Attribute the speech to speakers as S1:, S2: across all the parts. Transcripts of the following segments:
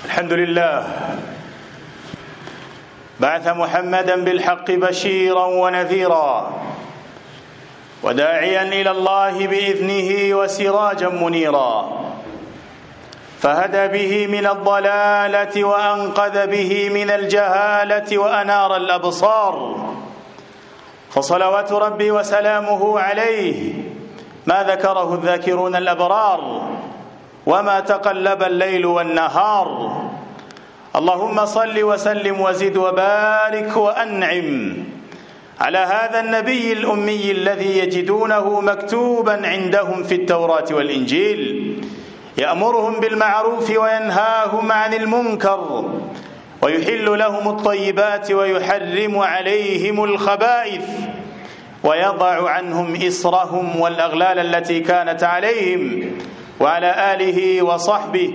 S1: الحمد لله بعث محمدا بالحق بشيرا ونذيرا وداعيا الى الله باذنه وسراجا منيرا فهدى به من الضلاله وانقذ به من الجهاله وانار الابصار فصلوات ربي وسلامه عليه ما ذكره الذاكرون الابرار وما تقلب الليل والنهار اللهم صل وسلم وزد وبارك وانعم على هذا النبي الامي الذي يجدونه مكتوبا عندهم في التوراه والانجيل يامرهم بالمعروف وينهاهم عن المنكر ويحل لهم الطيبات ويحرم عليهم الخبائث ويضع عنهم اسرهم والاغلال التي كانت عليهم وعلى اله وصحبه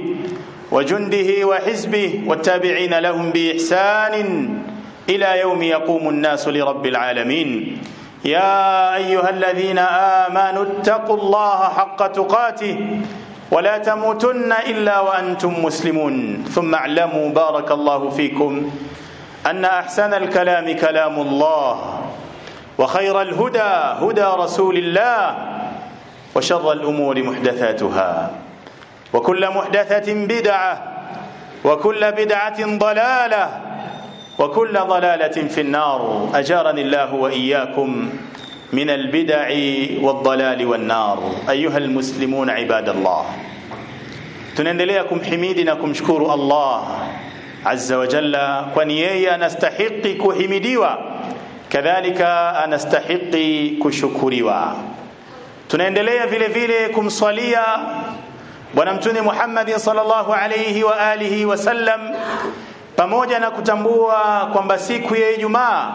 S1: وجنده وحزبه والتابعين لهم باحسان الى يوم يقوم الناس لرب العالمين يا ايها الذين امنوا اتقوا الله حق تقاته ولا تموتن الا وانتم مسلمون ثم اعلموا بارك الله فيكم ان احسن الكلام كلام الله وخير الهدى هدى رسول الله وشر الامور محدثاتها وكل محدثه بدعه وكل بدعه ضلاله وكل ضلاله في النار اجارني الله واياكم من البدع والضلال والنار ايها المسلمون عباد الله tunaendelea kumhimidi na kumshukuru Allah azza wa jalla kwani yeye anastahiki kuhimidiwa kadhalika anastahiki kushukuriwa tunaendelea vile vile kumswalia bwana mtume Muhammad sallallahu alayhi wa alihi wasallam pamoja na kutambua kwamba siku ya Ijumaa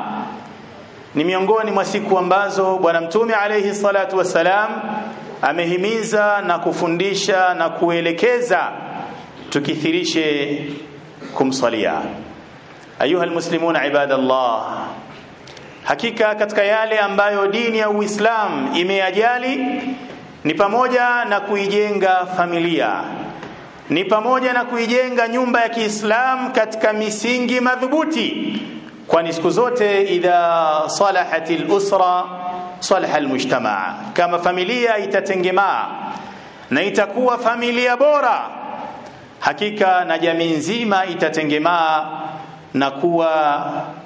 S1: ni miongoni mwa siku ambazo bwana mtume alayhi salatu wassalam amehimiza na kufundisha na kuelekeza tukithirishe kumsalia ayuha almuslimuna ibadallah hakika katika yale ambayo dini ya Uislamu imeyajali ni pamoja na kuijenga familia ni pamoja na kuijenga nyumba ya Kiislamu katika misingi madhubuti kwani siku zote idha salahat al-usra salaha al-mujtamaa kama familia itatengemaa na itakuwa familia bora hakika na jamii nzima itatengemaa na kuwa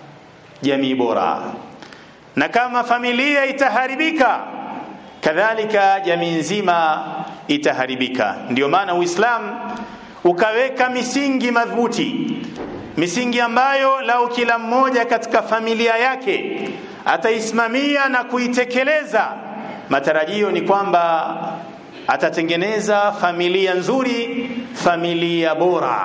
S1: jamii bora na kama familia itaharibika kadhalika jamii nzima itaharibika ndio maana uislamu ukaweka misingi madhubuti misingi ambayo lau kila mmoja katika familia yake ataisimamia na kuitekeleza matarajio ni kwamba atatengeneza familia nzuri familia bora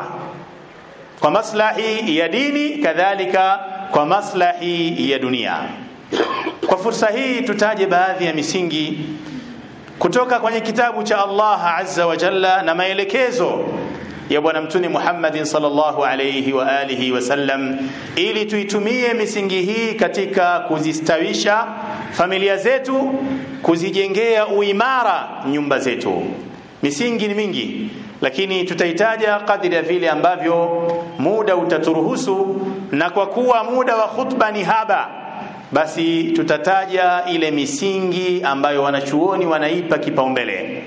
S1: kwa maslahi ya dini kadhalika kwa maslahi ya dunia kwa fursa hii tutaje baadhi ya misingi kutoka kwenye kitabu cha Allah azza wa jalla na maelekezo ya bwana mtume Muhammad sallallahu alayhi wa alihi wasallam ili tuitumie misingi hii katika kuzistawisha familia zetu kuzijengea uimara nyumba zetu misingi ni mingi lakini tutaitaja kadri ya vile ambavyo muda utaturuhusu na kwa kuwa muda wa khutba ni haba basi tutataja ile misingi ambayo wanachuoni wanaipa kipaumbele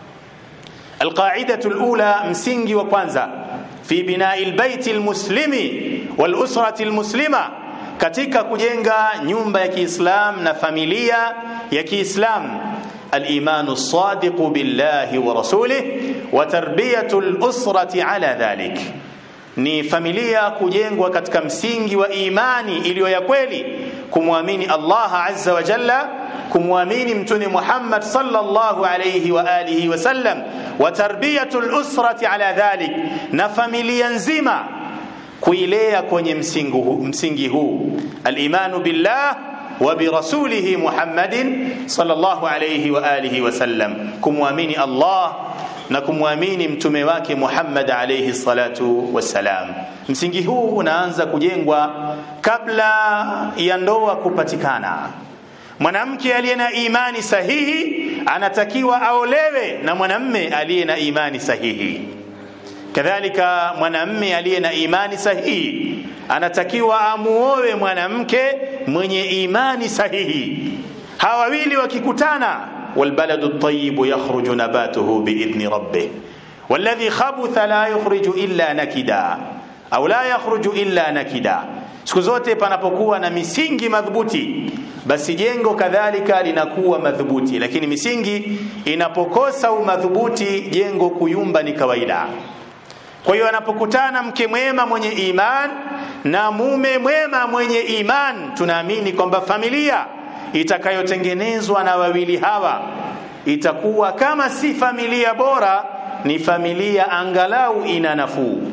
S1: alqaidatu alula msingi wa kwanza fi binai albayt almuslimi walusrati almuslima katika kujenga nyumba ya Kiislam na familia ya Kiislam الايمان الصادق بالله ورسوله وتربيه الاسره على ذلك ni familia kujengwa katika msingi wa imani iliyo ya kweli kumwamini Allah azza wa jalla kumwamini mtume Muhammad sallallahu alayhi wa alihi wasallam wa tarbiyatul usrati ala dhalik na familia nzima kuilea kwenye msingi huu, msingi huu al-imanu billah wa bi rasulihi Muhammadin sallallahu alayhi wa alihi wasallam kumwamini Allah na kumwamini mtume wake Muhammad alayhi salatu wassalam. Msingi huu unaanza kujengwa kabla ya ndoa kupatikana. Mwanamke aliye na imani sahihi anatakiwa aolewe na mwanamme aliye na imani sahihi. kadhalika mwanamme aliye na imani sahihi anatakiwa amuoe mwanamke mwenye imani sahihi hawa wawili wakikutana walbaladu at-tayyib yakhruju nabatuhu biidhni rabbih والذي خبث لا يخرج إلا نكدا au la yakhruju illa nakida siku zote panapokuwa na misingi madhubuti basi jengo kadhalika linakuwa madhubuti lakini misingi inapokosa umadhubuti jengo kuyumba ni kawaida kwa hiyo anapokutana mke mwema mwenye iman na mume mwema mwenye iman tunaamini kwamba familia itakayotengenezwa na wawili hawa itakuwa kama si familia bora ni familia angalau ina nafuu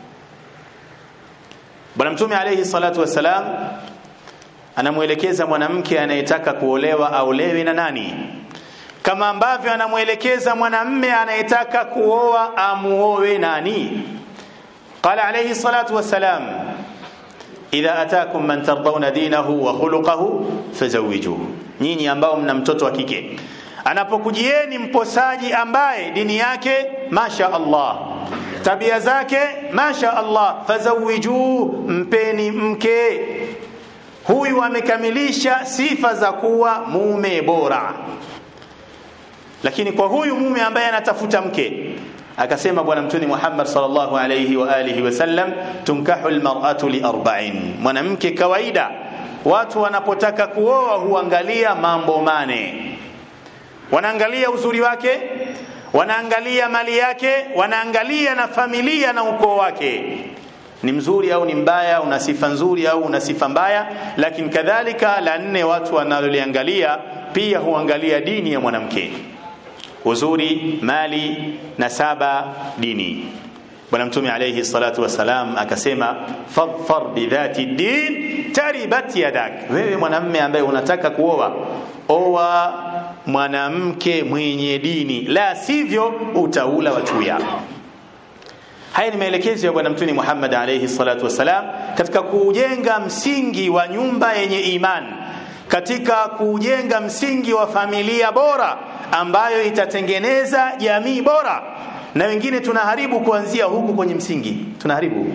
S1: Bwana Mtume alayhi salatu wassalam anamwelekeza mwanamke anayetaka kuolewa aolewe na nani, kama ambavyo anamwelekeza mwanamme anayetaka kuoa amuowe nani. Qala alayhi salatu wassalam idha atakum man tardawna dinahu wa khuluquhu fazawijuhu, nyinyi ambao mna mtoto wa kike anapokujieni mposaji ambaye dini yake masha Allah tabia zake masha Allah fazawiju mpeni mke huyu amekamilisha sifa za kuwa mume bora lakini kwa huyu mume ambaye anatafuta mke akasema bwana mtume Muhammad sallallahu alayhi wa alihi wasallam tunkahu almar'atu li arba'in mwanamke kawaida watu wanapotaka kuoa huangalia mambo mane wanaangalia uzuri wake wanaangalia mali yake wanaangalia na familia na ukoo wake ni mzuri au ni mbaya una sifa nzuri au una sifa mbaya lakini kadhalika la nne watu wanaloliangalia pia huangalia dini ya mwanamke uzuri mali nasaba dini bwana mtume alayhi salatu wasalam akasema fadfar bidhati din taribat yadak wewe mwanamme ambaye unataka kuoa oa mwanamke mwenye dini la sivyo utaula wachuya haya ni maelekezo ya bwana mtume Muhammad alayhi salatu wasalam katika kujenga msingi wa nyumba yenye imani katika kujenga msingi wa familia bora ambayo itatengeneza jamii bora na wengine tunaharibu kuanzia huku kwenye msingi tunaharibu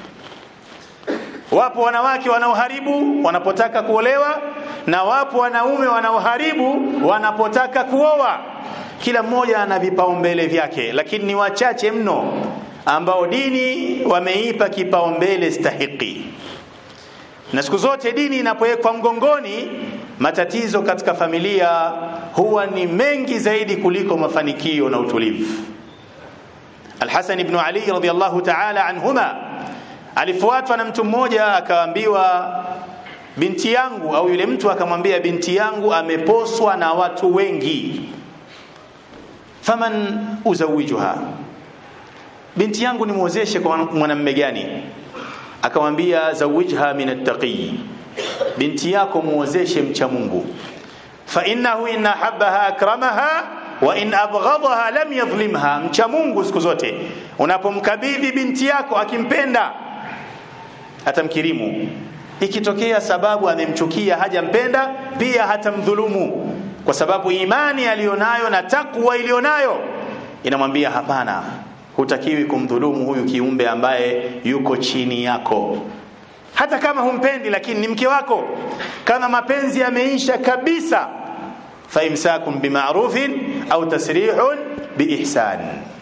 S1: wapo wanawake wanaoharibu wanapotaka kuolewa na wapo wanaume wanaoharibu wanapotaka kuoa kila mmoja ana vipaumbele vyake lakini ni wachache mno ambao dini wameipa kipaumbele stahiki na siku zote dini inapowekwa mgongoni matatizo katika familia huwa ni mengi zaidi kuliko mafanikio na utulivu Al-Hasan ibn Ali radhiyallahu ta'ala anhuma alifuatwa na mtu mmoja akaambiwa binti yangu au yule mtu akamwambia binti yangu ameposwa na watu wengi faman uzawijuha binti yangu nimwozeshe kwa mwanamume gani akamwambia zawijha min attaqi binti yako muozeshe mcha Mungu fa innahu in habbaha akramaha wa in abghadaha lam yadhlimha mcha Mungu siku zote unapomkabidhi binti yako akimpenda atamkirimu ikitokea sababu amemchukia hajampenda pia hatamdhulumu kwa sababu imani aliyonayo na takwa iliyonayo inamwambia hapana hutakiwi kumdhulumu huyu kiumbe ambaye yuko chini yako hata kama humpendi lakini ni mke wako kama mapenzi yameisha kabisa faimsakum bima'rufin au tasrihun biihsan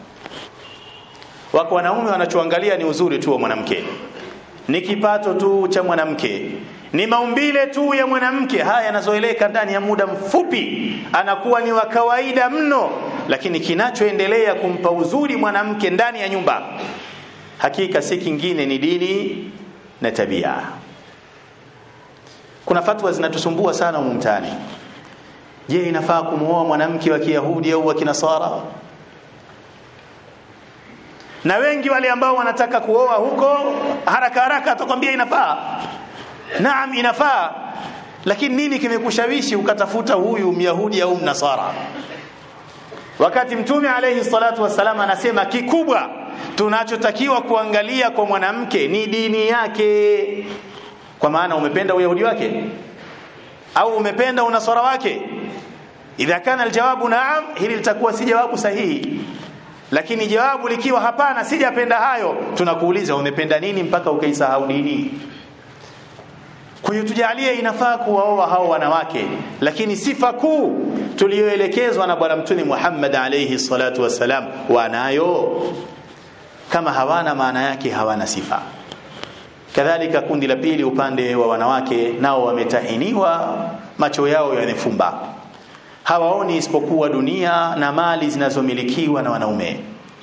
S1: wako wanaume wanachoangalia ni uzuri tu wa mwanamke ni kipato tu cha mwanamke ni maumbile tu ya mwanamke haya yanazoeleka ndani ya muda mfupi anakuwa ni wa kawaida mno lakini kinachoendelea kumpa uzuri mwanamke ndani ya nyumba hakika si kingine ni dini na tabia kuna fatwa zinatusumbua sana humu mtaani je inafaa kumwoa mwanamke wa kiyahudi au wa kinasara na wengi wale ambao wanataka kuoa huko haraka haraka atakwambia inafaa naam inafaa lakini nini kimekushawishi ukatafuta huyu myahudi au mnasara wakati mtume alayhi salatu wasalama anasema kikubwa tunachotakiwa kuangalia kwa mwanamke ni dini yake kwa maana umependa uyahudi wake au umependa unasara wake idha kana aljawabu naam hili litakuwa si jawabu sahihi lakini jawabu likiwa hapana sijapenda hayo tunakuuliza umependa nini mpaka ukaisahau dini kwa hiyo tujalie inafaa kuwaoa hao wanawake lakini sifa kuu tuliyoelekezwa na bwana mtume Muhammad alayhi salatu wasalam wanayo kama hawana maana yake hawana sifa kadhalika kundi la pili upande wa wanawake nao wametahiniwa macho yao yanefumba hawaoni isipokuwa dunia na mali zinazomilikiwa na wanaume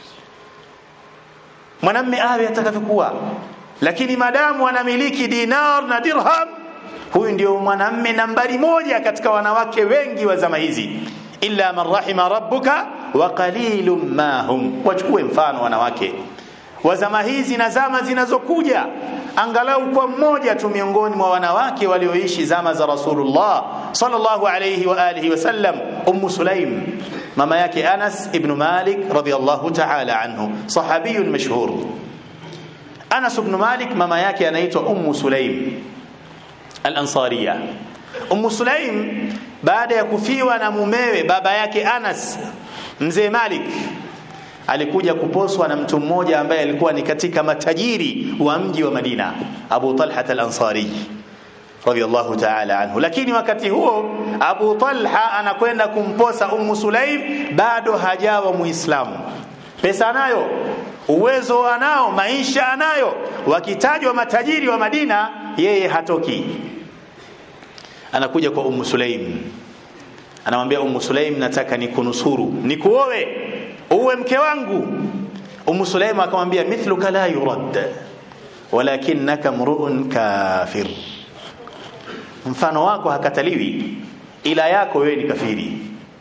S1: mwanamme awe atakavyokuwa lakini madamu anamiliki dinar na dirham huyu ndio mwanamme nambari moja katika wanawake wengi wa zama hizi illa man rahima rabbuka wa qalilum ma hum wachukue mfano wanawake wa zama hizi na zama zinazokuja angalau kwa mmoja tu miongoni mwa wanawake walioishi zama za Rasulullah sallallahu alayhi wa alihi wasallam Ummu Sulaim mama yake Anas ibn Malik radiyallahu ta'ala anhu sahabiyun mashhur Anas ibn Malik mama yake anaitwa Ummu Sulaim al-Ansariya Ummu Sulaim baada ya kufiwa na mumewe baba yake Anas mzee Malik alikuja kuposwa na mtu mmoja ambaye alikuwa ni katika matajiri wa mji wa Madina Abu Talha al-Ansari radiyallahu ta'ala anhu lakini wakati huo Abu Talha anakwenda kumposa Ummu Sulaim bado hajawa muislamu pesa anayo uwezo anao maisha anayo wakitajwa matajiri wa Madina yeye hatoki anakuja kwa Ummu Sulaim anamwambia Ummu Sulaim nataka nikunusuru nikuoe uwe mke wangu Ummu Sulaim akamwambia mithluka la yurad walakinnaka mru'un kafir mfano wako hakataliwi ila yako wewe ni kafiri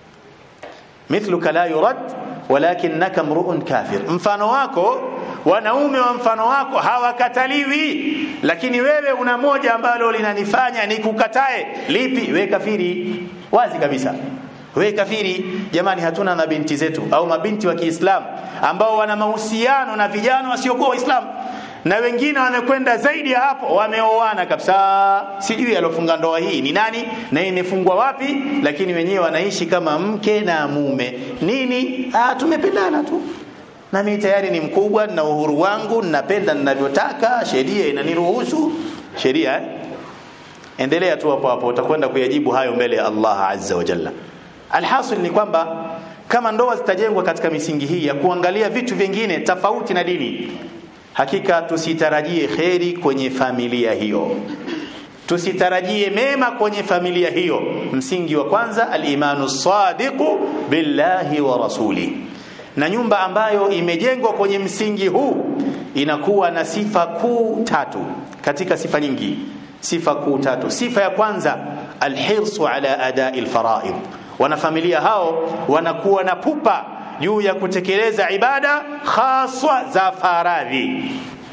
S1: mithluka la yurad walakinnaka mru'un kafir mfano wako wanaume wa mfano wako hawakataliwi lakini wewe una moja ambalo linanifanya nikukatae lipi we kafiri wazi kabisa we kafiri jamani hatuna na binti zetu au mabinti wa Kiislamu ambao wana mahusiano na vijana wasiokuwa waislamu na wengine wamekwenda zaidi ya hapo wameoana kabisa sijui alofunga ndoa hii ni nani na imefungwa wapi lakini wenyewe wanaishi kama mke na mume nini ah tumependana tu na mimi tayari ni mkubwa na uhuru wangu ninapenda ninavyotaka sheria inaniruhusu sheria eh? endelea tu hapo hapo utakwenda kuyajibu hayo mbele ya Allah azza wa jalla alhasil ni kwamba kama ndoa zitajengwa katika misingi hii ya kuangalia vitu vingine tofauti na dini hakika tusitarajie kheri kwenye familia hiyo tusitarajie mema kwenye familia hiyo msingi wa kwanza al-imanu sadiqu billahi wa rasuli na nyumba ambayo imejengwa kwenye msingi huu inakuwa na sifa kuu tatu katika sifa nyingi sifa kuu tatu sifa ya kwanza alhirsu ala adai alfaraid wanafamilia hao wanakuwa na pupa juu ya kutekeleza ibada haswa za faradhi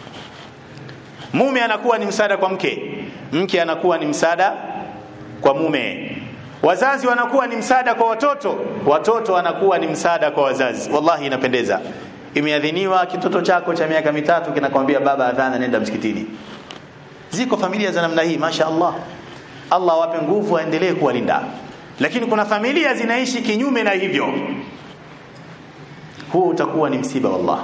S1: mume anakuwa ni msaada kwa mke mke anakuwa ni msaada kwa mume wazazi wanakuwa ni msaada kwa watoto watoto wanakuwa ni msaada kwa wazazi wallahi inapendeza imeadhiniwa kitoto chako cha miaka mitatu kinakwambia baba adhana nenda msikitini ziko familia za namna hii masha Allah Allah awape nguvu aendelee kuwalinda lakini kuna familia zinaishi kinyume na hivyo huu utakuwa ni msiba wallah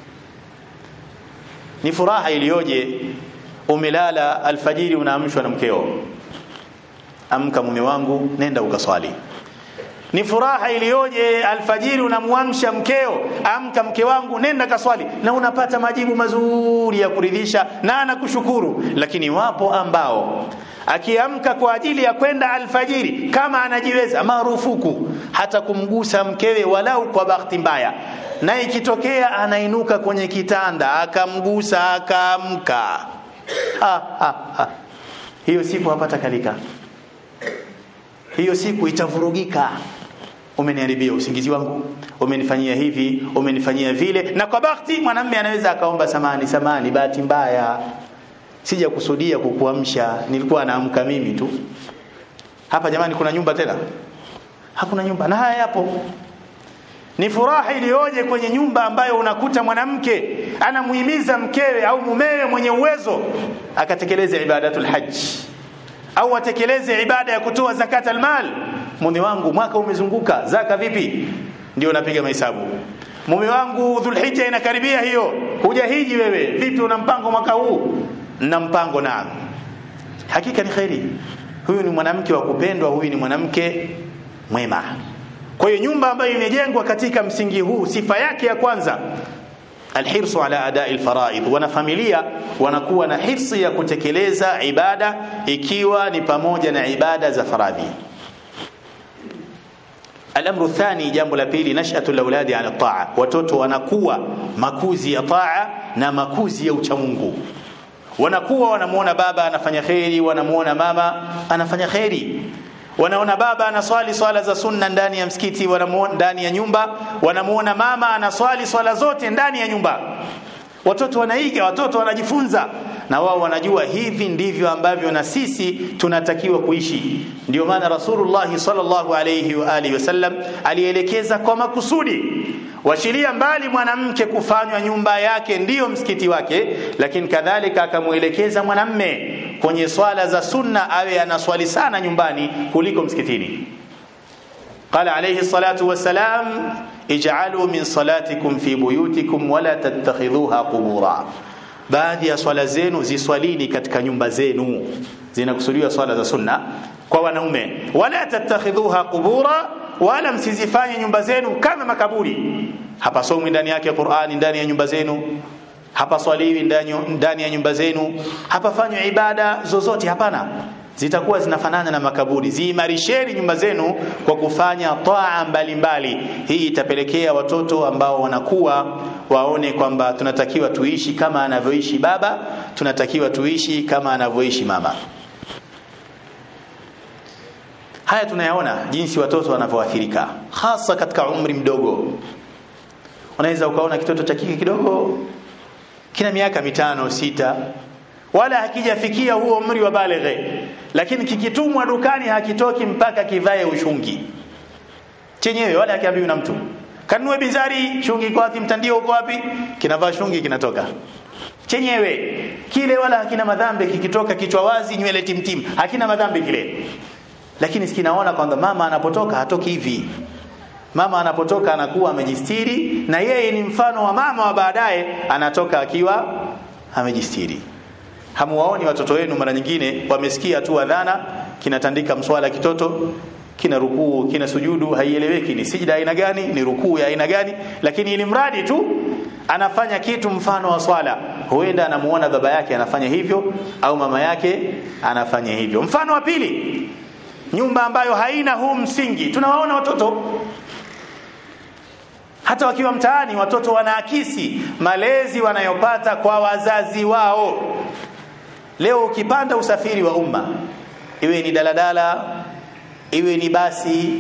S1: ni furaha iliyoje umelala alfajiri unaamshwa na mkeo amka mume wangu nenda ukaswali ni furaha iliyoje alfajiri unamwamsha mkeo amka mke wangu nenda kaswali na unapata majibu mazuri ya kuridhisha na anakushukuru lakini wapo ambao akiamka kwa ajili ya kwenda alfajiri kama anajiweza marufuku hata kumgusa mkewe walau kwa bahati mbaya na ikitokea anainuka kwenye kitanda akamgusa akaamka ha, ha, ha. hiyo siku hapata kalika hiyo siku itavurugika umeniharibia usingizi wangu umenifanyia hivi umenifanyia vile na kwa bahati mwanamume anaweza akaomba samani samani bahati mbaya sija kusudia kukuamsha nilikuwa naamka mimi tu hapa jamani kuna nyumba tena hakuna nyumba na haya yapo ni furaha iliyoje kwenye nyumba ambayo unakuta mwanamke anamuhimiza mkewe au mumewe mwenye uwezo akatekeleza ibadatul hajj au atekeleze ibada ya kutoa zakat almal mume wangu mwaka umezunguka zaka vipi ndio napiga mahesabu mume wangu dhulhijja inakaribia hiyo huja hiji wewe vipi una mpango mwaka huu na mpango na hakika ni kheri huyu ni mwanamke wa kupendwa huyu ni mwanamke mwema kwa hiyo nyumba ambayo imejengwa katika msingi huu sifa yake ya kwanza alhirsu ala adai alfaraid wana familia wanakuwa na hirsi ya kutekeleza ibada ikiwa ni pamoja na ibada za faradhi الامر الثاني jambo la pili nashatu alawladi ala taa watoto wanakuwa makuzi ya taa na makuzi ya uchamungu wanakuwa wanamuona baba anafanya kheri wanamuona mama anafanya kheri wanaona baba anaswali swala za sunna ndani ya msikiti wanamuona ndani ya nyumba wanamuona mama anaswali swala zote ndani ya nyumba watoto wanaiga watoto wanajifunza na wao wanajua hivi ndivyo ambavyo na sisi tunatakiwa kuishi ndio maana rasulullah sallallahu alayhi wa alihi wasallam alielekeza kwa makusudi washiria mbali mwanamke kufanywa nyumba yake ndiyo msikiti wake lakini kadhalika akamuelekeza mwanamme kwenye swala za sunna awe anaswali sana nyumbani kuliko msikitini قال عليه الصلاة والسلام اجعلوا من صلاتكم في بيوتكم ولا تتخذوها قبورا baadhi ya swala zenu ziswalini katika nyumba zenu zinakusudiwa swala za sunna kwa wanaume wala tattakhidhuha qubura wala msizifanye nyumba zenu kama makaburi hapasomwi ndani yake Qur'ani ndani ya nyumba zenu hapaswaliwi ndani ya nyumba zenu hapafanywi ibada zozote hapana zitakuwa zinafanana na makaburi ziimarisheni nyumba zenu kwa kufanya taa mbalimbali hii itapelekea watoto ambao wanakuwa waone kwamba tunatakiwa tuishi kama anavyoishi baba tunatakiwa tuishi kama anavyoishi mama haya tunayaona jinsi watoto wanavyoathirika hasa katika umri mdogo unaweza ukaona kitoto cha kike kidogo kina miaka mitano sita wala hakijafikia huo umri wa balighe lakini kikitumwa dukani hakitoki mpaka kivae ushungi chenyewe wala hakiambiwi na mtu kanunue bizari shungi iko wapi mtandio uko wapi kinavaa shungi kinatoka chenyewe kile wala hakina madhambi kikitoka kichwa wazi nywele timtim hakina madhambi kile lakini sikinaona kwamba mama anapotoka hatoki hivi mama anapotoka anakuwa amejistiri na yeye ni mfano wa mama wa baadaye anatoka akiwa amejistiri hamuwaoni watoto wenu mara nyingine wamesikia tu adhana kinatandika mswala kitoto kina rukuu kina sujudu haieleweki ni sijda aina gani ni rukuu ya aina gani lakini ili mradi tu anafanya kitu mfano wa swala huenda anamuona baba yake anafanya hivyo au mama yake anafanya hivyo mfano wa pili nyumba ambayo haina huu msingi tunawaona watoto hata wakiwa mtaani watoto wanaakisi malezi wanayopata kwa wazazi wao leo ukipanda usafiri wa umma iwe ni daladala iwe ni basi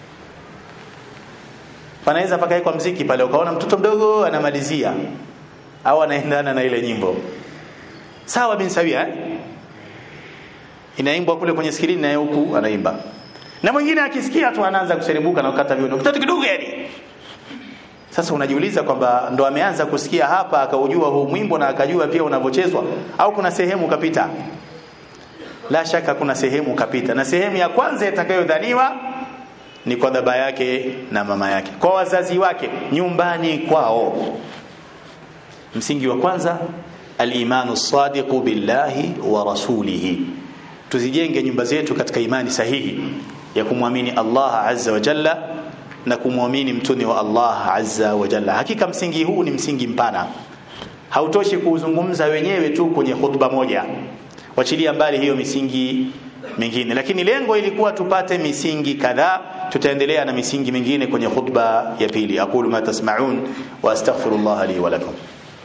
S1: panaweza pakawekwa mziki pale ukaona mtoto mdogo anamalizia au anaendana na ile nyimbo sawa bin sawia eh? inaimbwa kule kwenye skrini na huku anaimba na mwingine akisikia tu anaanza kuserebuka na kukata viuno mtoto kidogo yani sasa unajiuliza kwamba ndo ameanza kusikia hapa akaujua huu mwimbo na akajua pia unavyochezwa au kuna sehemu kapita la shaka kuna sehemu kapita na sehemu ya kwanza itakayodhaniwa ni kwa baba yake na mama yake kwa wazazi wake nyumbani kwao msingi wa kwanza al-imanu sadiqu billahi wa rasulihi tuzijenge nyumba zetu katika imani sahihi ya kumwamini Allah azza wa jalla na kumwamini mtuni wa Allah azza wa jalla hakika msingi huu ni msingi mpana hautoshi kuuzungumza wenyewe tu kwenye khutba moja wachilia mbali hiyo misingi mingine lakini lengo ilikuwa tupate misingi kadhaa tutaendelea na misingi mingine kwenye khutba ya pili aqulu ma tasma'un wa astaghfirullah li wa lakum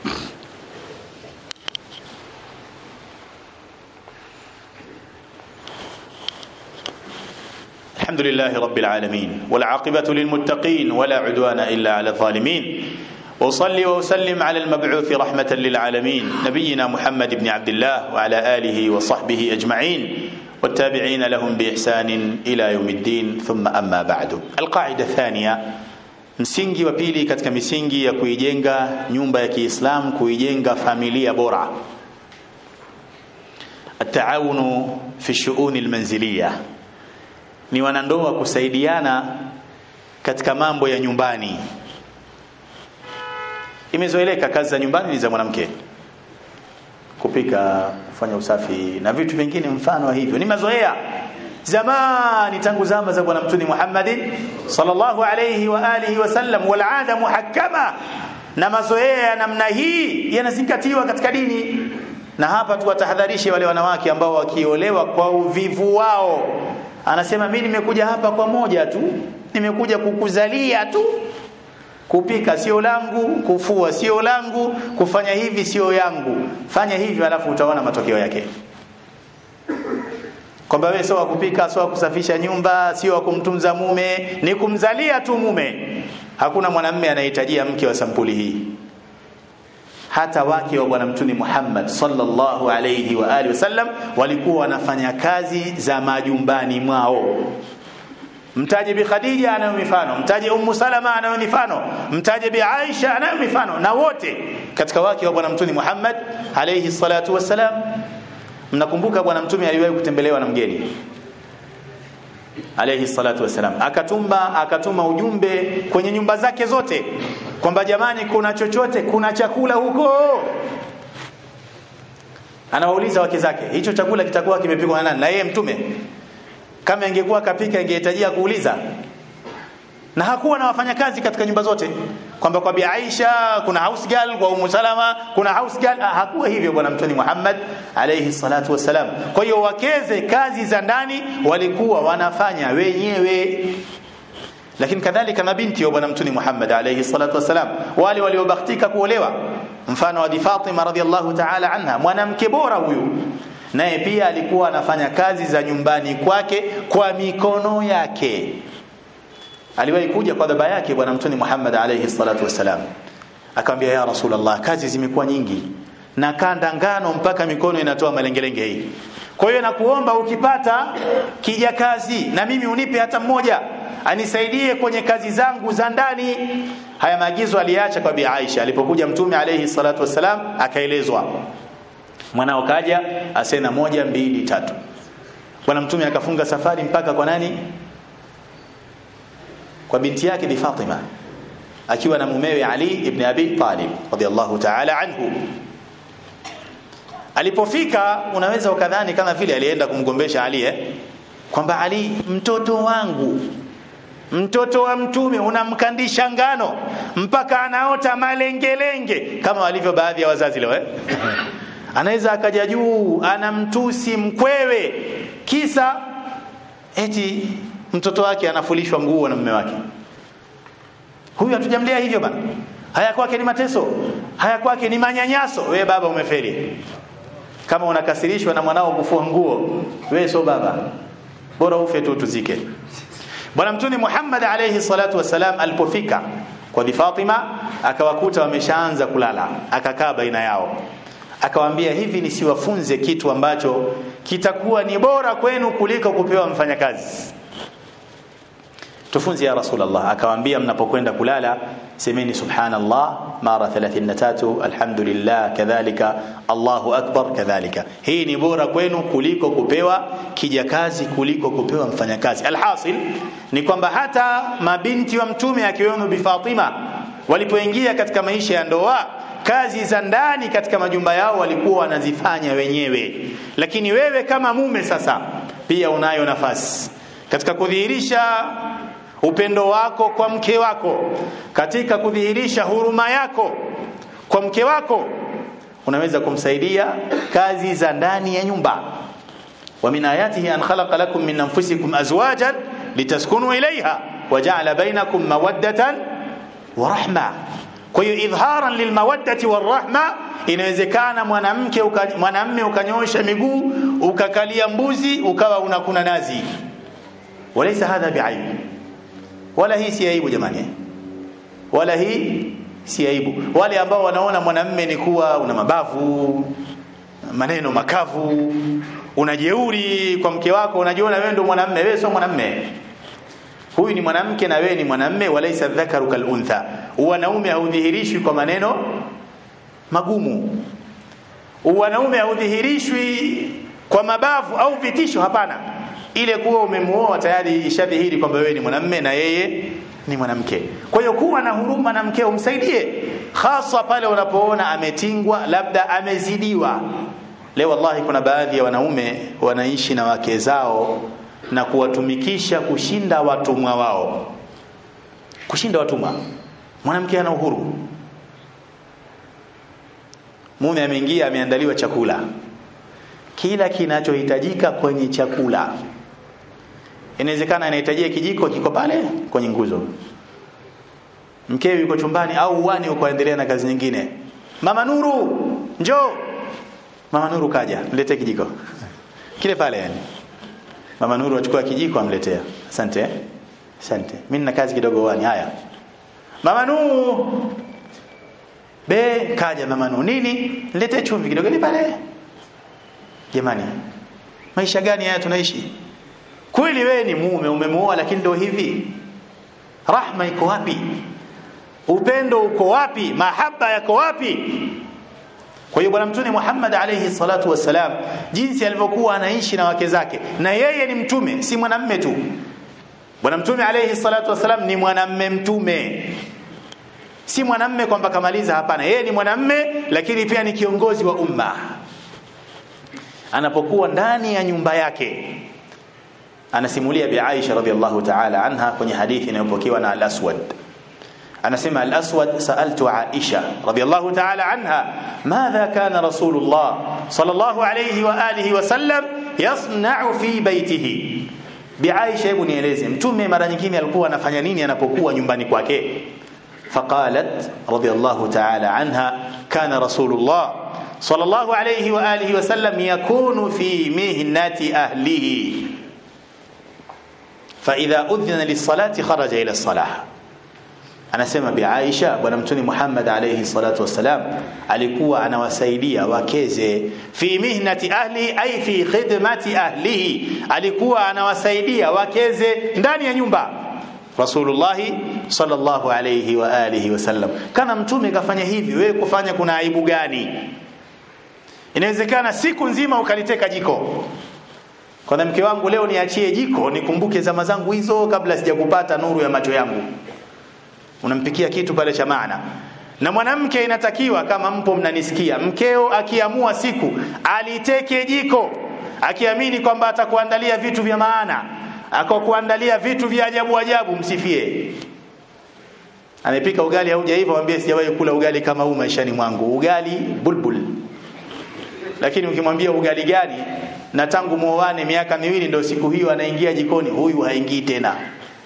S1: الحمد لله رب العالمين والعاقبة للمتقين ولا عدوان إلا على الظالمين وصلي وسلم على المبعوث رحمة للعالمين نبينا محمد بن عبد الله وعلى آله وصحبه أجمعين والتابعين لهم بإحسان إلى يوم الدين ثم أما بعد القاعدة الثانية msingi wa pili katika misingi ya kuijenga nyumba ya Kiislamu kuijenga familia bora التعاون في الشؤون المنزليه ni wanandoa kusaidiana katika mambo ya nyumbani imezoeleka kazi za nyumbani ni za mwanamke kupika kufanya usafi na vitu vingine mfano wa hivyo ni mazoea zamani tangu zama za bwana mtume Muhammad sallallahu alayhi wa alihi wasallam wal ada muhakkama na mazoea ya namna hii yanazingatiwa katika dini na hapa tuwatahadharishe wale wanawake ambao wakiolewa kwa uvivu wao anasema mimi nimekuja hapa kwa moja tu nimekuja kukuzalia tu kupika sio langu kufua sio langu kufanya hivi sio yangu fanya hivyo alafu utaona matokeo yake kwamba wewe sio kupika sio kusafisha nyumba sio kumtunza mume ni kumzalia tu mume hakuna mwanamume anahitajia mke wa sampuli hii hata wake wa bwana mtume Muhammad sallallahu alayhi wa alihi wasallam walikuwa wanafanya kazi za majumbani mwao mtaje bi Khadija anayo mifano mtaje Ummu Salama anayo mifano mtaje bi Aisha anayo mifano na wote katika wake wa bwana mtume Muhammad alayhi salatu wassalam mnakumbuka bwana mtume aliwahi kutembelewa na mgeni alayhi salatu wasalam akatuma akatuma ujumbe kwenye nyumba zake zote kwamba jamani kuna chochote kuna chakula huko anawauliza wake zake hicho chakula kitakuwa kimepikwa na nani na yeye mtume kama ingekuwa kapika ingehitajia kuuliza na hakuwa na wafanyakazi katika nyumba zote kwamba kwa Bi Aisha kuna house girl kwa Ummu Salama kuna house girl ah, hakuwa hivyo bwana mtume Muhammad alayhi salatu wasalam kwa hiyo wakeze kazi za ndani walikuwa wanafanya wenyewe lakini kadhalika mabinti wa bwana mtume Muhammad alayhi salatu wasalam wale waliobahatika kuolewa mfano wa Fatima radhiallahu ta'ala anha mwanamke bora huyu naye pia alikuwa anafanya kazi za nyumbani kwake kwa mikono yake aliwahi kuja kwa baba yake bwana mtume Muhammad alayhi salatu wasalam akamwambia ya rasulullah kazi zimekuwa nyingi na kanda ngano mpaka mikono inatoa malengelenge hii kwa hiyo nakuomba ukipata kija kazi na mimi unipe hata mmoja anisaidie kwenye kazi zangu za ndani haya maagizo aliacha kwa bi Aisha alipokuja mtume alayhi salatu wasalam akaelezwa mwanao kaja asena moja mbili tatu bwana mtume akafunga safari mpaka kwa nani kwa binti yake bi Fatima akiwa na mumewe Ali ibn Abi Talib radiyallahu ta'ala anhu alipofika unaweza ukadhani kama vile alienda kumgombesha Ali eh kwamba Ali mtoto wangu mtoto wa mtume unamkandisha ngano mpaka anaota malengelenge kama walivyo baadhi ya wazazi leo eh anaweza akaja juu anamtusi mkwewe kisa eti mtoto wake anafulishwa nguo na mume wake huyu hatujamlea hivyo bana haya kwake ni mateso haya kwake ni manyanyaso we baba umefeli kama unakasirishwa na mwanao kufua nguo we so baba bora ufe tu tuzike bwana mtume Muhammad alayhi salatu wasalam alipofika kwa Bi Fatima akawakuta wameshaanza kulala akakaa baina yao akawaambia hivi nisiwafunze kitu ambacho kitakuwa ni bora kwenu kuliko kupewa mfanyakazi tufunze ya rasulullah akawaambia mnapokwenda kulala semeni subhanallah mara 33 alhamdulillah kadhalika allahu akbar kadhalika hii ni bora kwenu kuliko kupewa kijakazi kuliko kupewa mfanyakazi alhasil ni kwamba hata mabinti wa mtume akiwemo bi Fatima walipoingia katika maisha ya ndoa kazi za ndani katika majumba yao walikuwa wanazifanya wenyewe lakini wewe kama mume sasa pia unayo nafasi katika kudhihirisha upendo wako kwa mke wako katika kudhihirisha huruma yako kwa mke wako unaweza kumsaidia kazi za ndani ya nyumba wa min ayatihi an khalaqa lakum min anfusikum azwajan litaskunu ilayha wa ja'ala bainakum mawaddatan wa rahma kwa hiyo idharan lilmawaddati warahma inawezekana mwanamke mwanamme ukanyosha miguu ukakalia mbuzi ukawa unakuna nazi walaysa hadha bi'aib wala hii si aibu jamani wala hii si aibu wale ambao wanaona mwanamme ni kuwa una mabavu maneno makavu unajeuri kwa mke wako unajiona wewe ndio mwanamme wewe sio mwanamme huyu ni mwanamke na wewe ni mwanamme walaisa dhakaru kal untha wanaume haudhihirishwi kwa maneno magumu wanaume haudhihirishwi kwa mabavu au vitisho hapana ile kuwa umemuoa tayari ishadhihiri kwamba wewe ni mwanamme na yeye ni mwanamke kwa hiyo kuwa na huruma na mkeo msaidie hasa pale unapoona ametingwa labda amezidiwa leo wallahi kuna baadhi ya wanaume wanaishi na wake zao na kuwatumikisha kushinda watumwa wao kushinda watumwa mwanamke ana uhuru mume ameingia ameandaliwa chakula kila kinachohitajika kwenye chakula inawezekana anahitajia kijiko kiko pale kwenye nguzo mkewe yuko chumbani au uwani uko endelea na kazi nyingine mama nuru njoo mama nuru kaja mletee kijiko kile pale yani mama nuru achukua kijiko amletea asante asante mimi nina kazi kidogo uwani haya mama nuru be kaja mama nuru nini niletee chumvi kidogo ile pale jamani maisha gani haya tunaishi kweli wewe ni mume umemuoa lakini ndio hivi rahma iko wapi upendo uko wapi mahaba yako wapi kwa hiyo bwana mtume Muhammad alayhi salatu wassalam jinsi alivyokuwa anaishi na wake zake na yeye ni mtume si mwanamme tu bwana mtume alayhi salatu wassalam ni mwanamme mtume si mwanamme kwamba kamaliza hapana yeye ni mwanamme lakini pia ni kiongozi wa umma anapokuwa ndani ya nyumba yake anasimulia bi Aisha radhiallahu ta'ala anha kwenye hadithi inayopokewa na al-Aswad anasema al-Aswad sa'altu Aisha radhiallahu ta'ala anha madha kana Rasulullah sallallahu alayhi wa alihi wa sallam yasna'u fi baytihi bi Aisha hebu nieleze mtume mara nyingine alikuwa anafanya nini anapokuwa nyumbani kwake فقالت رضي الله تعالى عنها كان رسول الله صلى الله عليه وآله وسلم يكون في مهنة أهله فإذا أذن للصلاة خرج إلى الصلاة anasema bi Aisha bwana mtume Muhammad alayhi salatu wasalam alikuwa anawasaidia wakeze fi mihnati ahli ay fi khidmati ahlihi alikuwa anawasaidia wakeze ndani ya nyumba Rasulullah sallallahu alayhi wa alihi wasallam kana mtume kafanya hivi wewe kufanya kuna aibu gani inawezekana siku nzima ukaliteka jiko kwa mke wangu leo niachie jiko nikumbuke zama zangu hizo kabla sijakupata nuru ya macho yangu unampikia kitu pale cha maana na mwanamke inatakiwa kama mpo mnanisikia mkeo akiamua siku aliteke jiko akiamini kwamba atakuandalia vitu vya maana akakuandalia vitu vya ajabu ajabu msifie amepika ugali haujaiva mwambie sijawahi kula ugali kama huu maishani mwangu ugali bulbul lakini ukimwambia ugali gani na tangu muoane miaka miwili ndio siku hiyo anaingia jikoni huyu haingii tena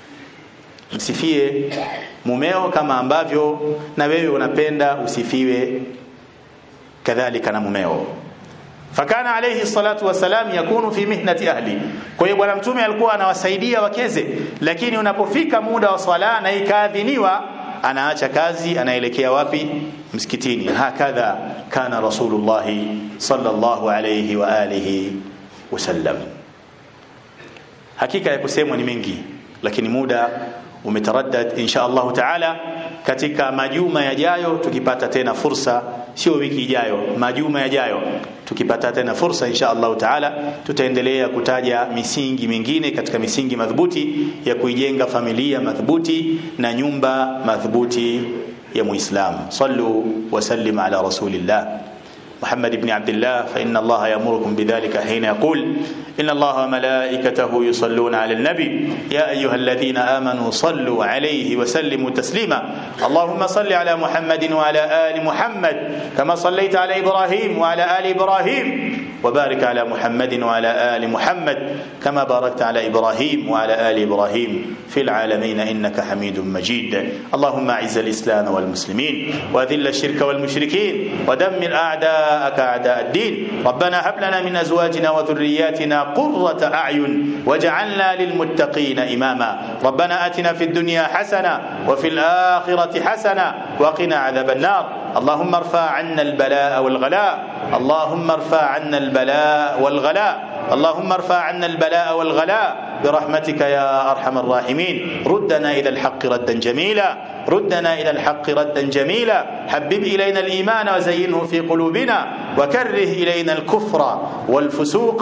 S1: msifie mumeo kama ambavyo na wewe unapenda usifiwe kadhalika na mumeo fakana alayhi salatu wasalam yakunu fi mihnati ahli kwa hiyo bwana mtume alikuwa anawasaidia wakeze lakini unapofika muda wa swala na ikaadhiniwa anaacha kazi anaelekea wapi msikitini hakadha kana rasulullah sallallahu alayhi wa alihi wasallam hakika ya kusemwa ni mengi lakini muda umetaraddad insha Allah taala katika majuma yajayo tukipata tena fursa sio wiki ijayo majuma yajayo tukipata tena fursa insha Allah taala tutaendelea kutaja misingi mingine katika misingi madhubuti ya kuijenga familia madhubuti na nyumba madhubuti ya muislam sallu wa sallim ala rasulillah محمد بن عبد الله فإن الله يأمركم بذلك حين يقول إن الله وملائكته يصلون على النبي يا أيها الذين آمنوا صلوا عليه وسلموا تسليما اللهم صل على محمد وعلى آل محمد كما صليت على إبراهيم وعلى آل إبراهيم وبارك على محمد وعلى آل محمد كما باركت على إبراهيم وعلى آل إبراهيم في العالمين إنك حميد مجيد اللهم أعز الإسلام والمسلمين وأذل الشرك والمشركين ودمر أعداءك أعداء الدين ربنا هب لنا من أزواجنا وذرياتنا قرة أعين واجعلنا للمتقين إماما ربنا آتنا في الدنيا حسنة وفي الآخرة حسنة وقنا عذاب النار اللهم ارفع عنا البلاء والغلاء اللهم ارفع عنا البلاء والغلاء اللهم ارفع عنا البلاء والغلاء برحمتك يا ارحم الراحمين ردنا الى الحق ردا جميلا ردنا الى الحق ردا جميلا حبب الينا الايمان وزينه في قلوبنا وكره الينا الكفر والفسوق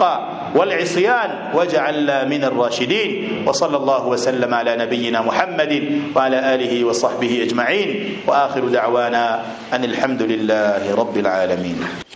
S1: والعصيان واجعلنا من الراشدين وصلى الله وسلم على نبينا محمد وعلى آله وصحبه أجمعين وآخر دعوانا أن الحمد لله رب العالمين